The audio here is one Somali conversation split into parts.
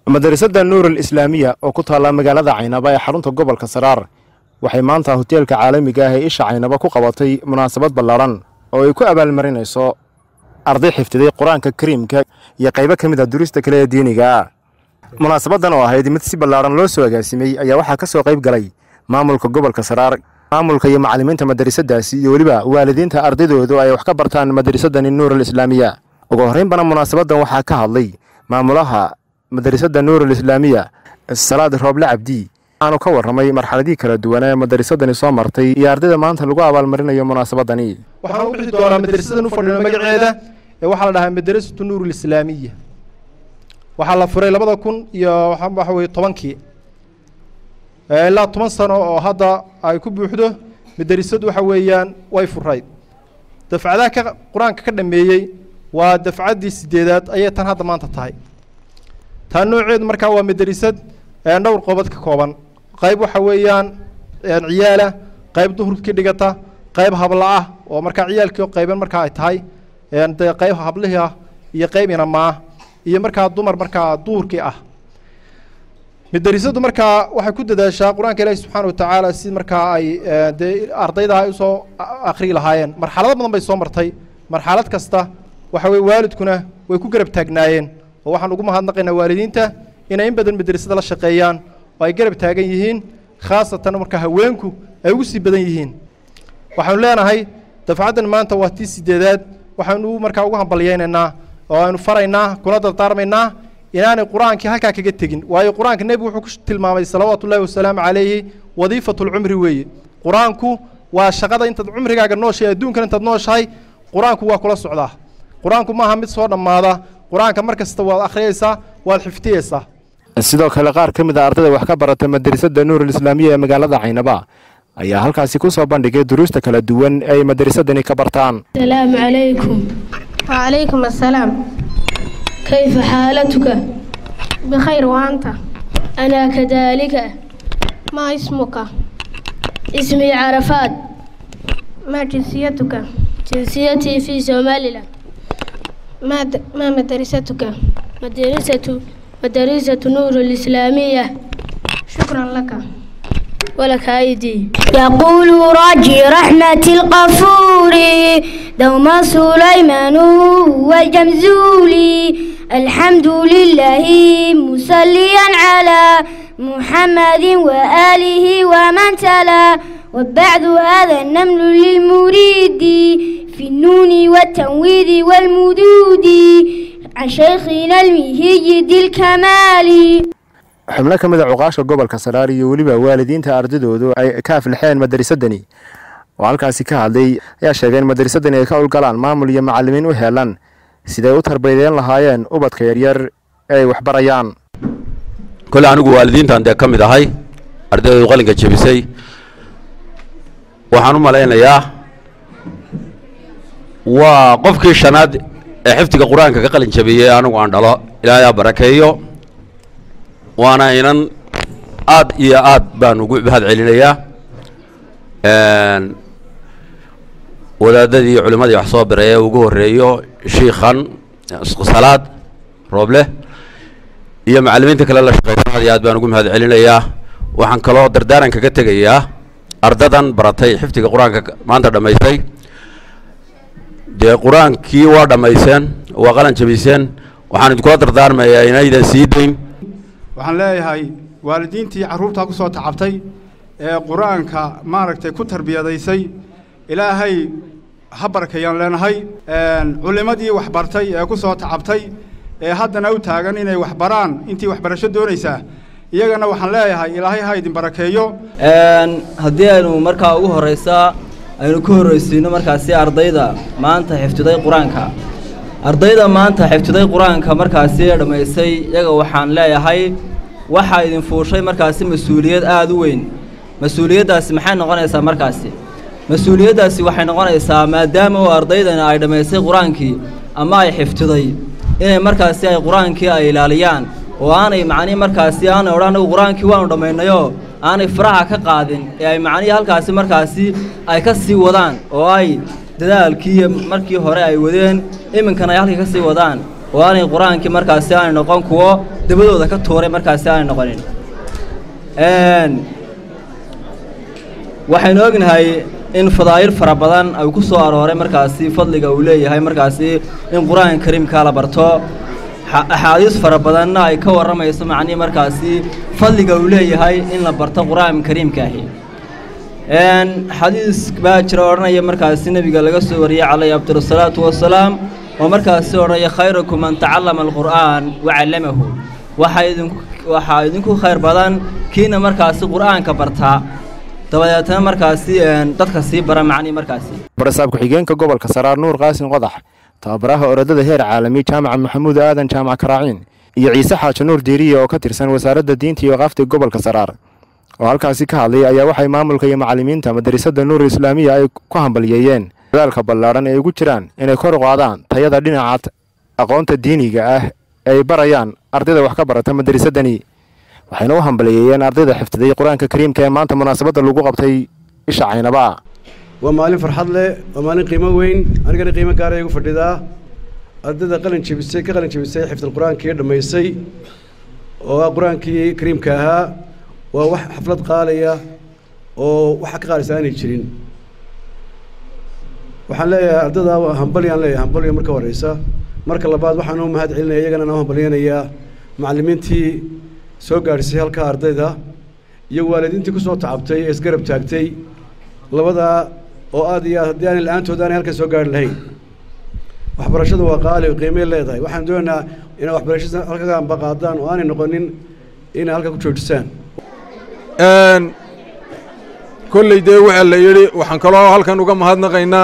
madarasada nuur alislaamiya oo ku taalla magaalada caynaba ee xarunta gobolka saraar waxay maanta hoteelka caalamiga ah ee isha caynaba ku qabatay munaasabad ballaadhan oo ay ku abaalmarinayso arday xifdiday qur-aanka kariimka iyo qaybo ka mid a durista kale ee diiniga ah munaasabadan oo ahayd mid si ballaadhan loo soo agaasimay ayaa waxaa ka soo qayb galay maamulka gobolka saraar maamulka iyo macallimiinta madarasadaasi iyo weliba waalidiinta ardaydoodu ay wax ka bartaan madarasadani nuur alislaamiya ugu horraynbana munaasabadan waxaa ka hadlay maamulaha madarasada nuur alislaamiya salaad rooble cabdi waxaanu ka warramay marxaladihii kala duwan ee madarasadani soo martay iyo ardayda maanta lagu abaalmarinayo munaasabadani waxaan u bixi doonaa madrasadan u fadhino magaceeda ee waxaa la dhahaa madrasatu nuur alislaamiya waxaa la furay labada kun iyo waxa weye tobankii ilaa toban sano oo hadda ay ku buuxdo madrasadu waxa weeyaan way furayd dafcadaha ka qur-aanka ka dhameeyey waa dafcaddii sideedaad ayay tan hadda maanta tahay taa nooceedu markaa waa madrasad dhowr qoobad ka kooban qayb waxa weeyaan ciyaala qayb duhurka ka dhigata qayb habla ah oo markaa ciyaalkii qayban markaa ay tahay dee qayb hablihii ah iyo qayb inamaa iyo markaa dumar markaa duhurkii ah madrasadu markaa waxay ku dadaashaa qur-aanka ilaahi subxaana watacaala si markaa ay dee ardayda ay usoo akriyi lahaayeen marxalado badan bay soo martay marxalad kasta waxa weye waalidkuna way ku garab taagnaayeen oo waxaan ugu mahadnaqaynaa waalidiinta inay in badan madrasada la shaqeeyaan oo ay garab taagan yihiin khaasatan markaa haweenku ay ugu sii badan yihiin waxaanu leenahay dafcaddan maanta waa tii sideedaad waxaanu markaa ugu hambalyaynaynaa oo aynu faraynaa kuna dardaarmaynaa inaanay qur-aankii halkaa kaga tegin waayo qur-aanka nebigu wuxuu ku tilmaamay salawaatu ullahi wasalaamu calayhi wadiifatulcumri weeye qur-aanku waa shaqada intaad cumrigaaga nooshahay adduunkan intaad nooshahay qur-aanku waa kula socdaa qur-aanku maaha mid soo dhammaada qur-aanka mar kasta waad akhriyaysaa waad xifdiyeysaa sidoo kale qaar ka mid a ardayda wax ka barata madrasada nuur alislaamiya ee magaalada caynaba ayaa halkaasi ku soo bandhigay duruusta kala duwan ee ay madarasadani ka bartaan السلام عليكم وعليكم السلام كيف حالتك بخير وأنت أنا كذلك ما اسمك اسمي عرفات ما جنسيتك جنسيتي في سوماليلاند ما, د... ما مدرستك مدرسة مدرسة نور الإسلامية شكرا لك ولك أيدي يقول راجي رحمة الغفور دوما سليمان والجمزولي الحمد لله مسليا على محمد وآله ومن تلا وبعد هذا النمل للمريد في النون والتنوير والمدود عن شيخنا المهيد الكمالي xubno ka mid a cuqaasha gobolka saraar iyo weliba waalidiinta ardaydoodu ay ka aflixeen madarasadani oo halkaasi ka hadlay ayaa sheegay in madarasadani ay ka howlgalaan maamul iyo macallimiin u heelan siday u tarbiyadeyn lahaayeen ubadka yaryar ee ay waxbarayaan kole anigu waalidiintan dee ka mid ahay ardaydu qalinka jebisay waxaan u malaynayaa waa qofkii shanaad ee xifdiga qur-aanka ka qalin jabiyey anigu aan dhalo ilaahay aa barakeeyo waana inan aad iyo aad baan ugu mahad celinayaa wadaadadii iyo culimadii wax soo biray ee ugu horreeyo shiikhan salaad rooble iyo macallimiinta kale la shaqeysan aad iyo aad baan ugu mahad celinayaa waxaan kaloo dardaaran kaga tegayaa ardadan baratay xifdiga qur-aanka maanta dhammaystay dee qur-aankii waa dhammayseen waa qalan jabiyseen waxaan idinkula dardaarmayaa inaydan sii dayn waxaan leeyahay waalidiintii carruurtaa ku soo tacabtay ee qur-aanka maaragtay ku tarbiyadaysay ilaahay ha barkayaan leenahay culimmadii waxbartay ee ku soo tacabtay ee haddana u taagan inay waxbaraan intii waxbarasho doonaysaa iyagana waxaan leeyahay ilaahay ha idin barakeeyo haddii aynu markaa ugu horraysaa aynu ka horraysiino markaasi ardayda maanta xifdiday qur-aanka ardayda maanta xifdiday qur-aanka markaasi dhammaystay iyaga waxaan leeyahay waxaa idin fuushay markaasi mas-uuliyad aada u weyn mas-uuliyaddaasi maxay noqonaysaa markaasi mas-uuliyaddaasi waxay noqonaysaa maadaama oo ardaydana ay dhammaystay qur-aankii ama ay xifdiday inay markaasi ay qur-aankii ay ilaaliyaan oo aanay macnihi markaasi aanay odhan anagu qur-aankii waanu dhammaynayoo aanay faraha ka qaadin ee ay macnihii halkaasi markaasi ay ka sii wadaan oo ay dadaalkii markii hore ay wadeen iminkana ay halkii ka sii wadaan oo aanay qur-aankii markaasi aanay noqon kuwo dabadooda ka tuuray markaasi aanay noqonin waxaynu ognahay in fadaa'il fara badan ay ku soo arooray markaasi fadliga uu leeyahay markaasi in qur-aanka kariimkaa la barto axaadiis fara badanna ay ka warramayso macnihii markaasi fadliga uu leeyahay in la barto qur-aanka kariimkaahi xadiis baa jira odhanaya markaasi nebiga laga soo wariyey calayhi afdalsalaatu wasalaam oo markaasi odhanaya khayrakum man tacallama alqur'aan wa callamahu waxaa idinku waxaa idinku khayr badan kiina markaasi qur'aanka bartaa dabadeetna markaasi dadka sii bara macnihii markaasi barasaab ku-xigeenka gobolka saraar nuur qaasin qodax tababaraha orodada heer caalami jaamaca maxamuud aadan jaamac karaaciin iyo ciise xaaji nuur diiriye oo ka tirsan wasaaradda diinta iyo qaafta gobolka saraar oo halkaasi ka hadlay ayaa waxay maamulka iyo macallimiinta madarasada nuur islaamiya ay ku hambaliyeeyeen dadaalka ballaadhan ee ugu jiraan inay kor u qaadaan tayada dhinaca aqoonta diiniga ah ee ay barayaan ardayda wax ka barata madarasadani waxayna u hambaliyeeyeen ardayda xifdiday qur-aanka kariimka ee maanta munaasabadda lagu qabtay isha caynaba waa maalin farxad leh waa maalin qiimo weyn anigana qiimo gaara igu fadhidaa ardayda qalin jebisay ka qalin jebisay xifdal qur-aankii dhammaysay oo ah qur-aankii kariimka ahaa waa wax xaflad qaalaya oo waxa ka qaalisa aanay jirin waxaan leeyahay ardayda hambalyaan leeyahay hambalyo marka horeysa marka labaad waxaan u mahad celinaya iyagana noo hambalyanayaa macallimiintii soo gaadhisay halkaa ardayda iyo waalidiintii ku soo tacabtay ee isgarab taagtay labadaa oo aad iyo aad haddii aanay la-aantood aanay halkan soo gaari lahayn waxbarashadu waa qaali qiimay leedahay waxaan doonaynaa inay waxbarashada halkaga ambaqaadaan oo aanay noqonin inay halka ku joojisaan kolley dee waxaa la yidhi waxaan kaloo halkan uga mahadnaqaynaa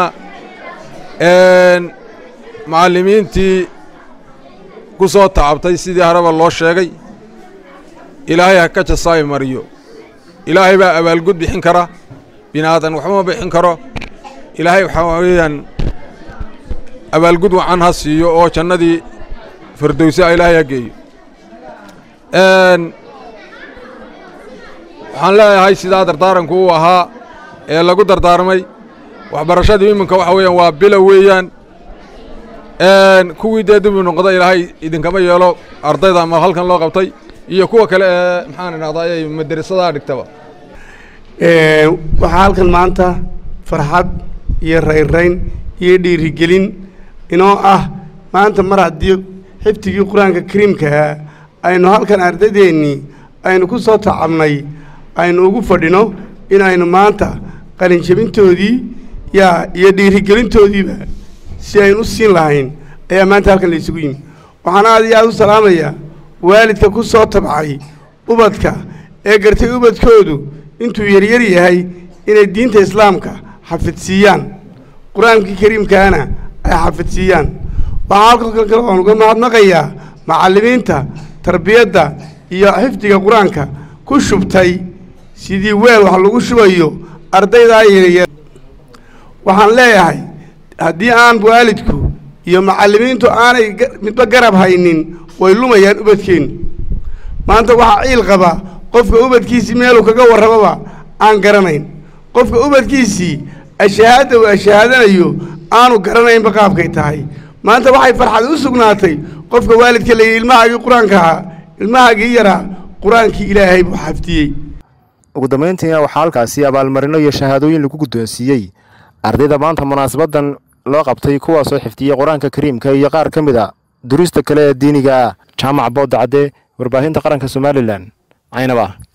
macallimiintii ku soo tacabtay sidii hareba loo sheegay ilaahay ha ka jasaayi mariyo ilaahay baa abaalgud bixin kara bini aadan waxba ma bixin karo ilaahay waxaa weeyaan abaalgud wacan ha siiyo oo jannadii firdowsa ilaahay ha geeyo waxaan leeyahay sidaa dardaaranku uu ahaa ee lagu dardaarmay waxbarashadii iminka waxa weeyaan waa bilo weeyaan kuwii dee dib u noqda ilaahay idinkama yeelo ardayda ama halkan loo qabtay iyo kuwa kale ee maxaan idhahdaa ay madarasadaa dhigtaba waxaa halkan maanta farxad iyo rayrayn iyo dhiirigelin inoo ah maanta mar haddii xifdigii qur-aanka kariimkaha aynu halkan ardadeennii aynu ku soo tacabnay aynu ugu fadhino inaynu maanta qalinjebintoodii yaa iyo dhiirigelintoodiiba si aynu u siin lahayn ayaa maanta halkan la isugu yimi waxaan aad iyo aad u salaamayaa waalidka ku soo tabcay ubadka ee gartay ubadkoodu intuu yaryar yahay inay diinta islaamka xafidsiiyaan qur-aankii kariimkaana ay xafidsiiyaan waxaa halkan kale oon uga mahadnaqayaa macallimiinta tarbiyadda iyo xifdiga qur-aanka ku shubtay sidii weel wax lagu shubayo ardaydaa yaryar waxaan leeyahay haddii aan waalidku iyo macallimiintu aanay midba garab haynin way lumayaan ubadkeennu maanta waxaa ciil qaba qofka ubadkiisii meeluu kaga warramaba aan garanayn qofka ubadkiisii ashahaadda uu ashahaadanayo aanu garanaynba qaabkay tahay maanta waxay farxad u sugnaatay qofka waalidka la yidhi ilmahaagii qur-aanka ahaa ilmahaagii yaraa qur-aankii ilaahay buu xafdiyey ugu dambayntiina waxaa halkaasi abaalmarino iyo shahaadooyin lagu guddoonsiiyey ardayda maanta munaasabaddan loo qabtay kuwaasoo xifdiyey qur-aanka kariimka iyo qaar ka mid a duruusta kale ee diiniga ah jaamac boodda cadde warbaahinta qaranka somalilan caynaba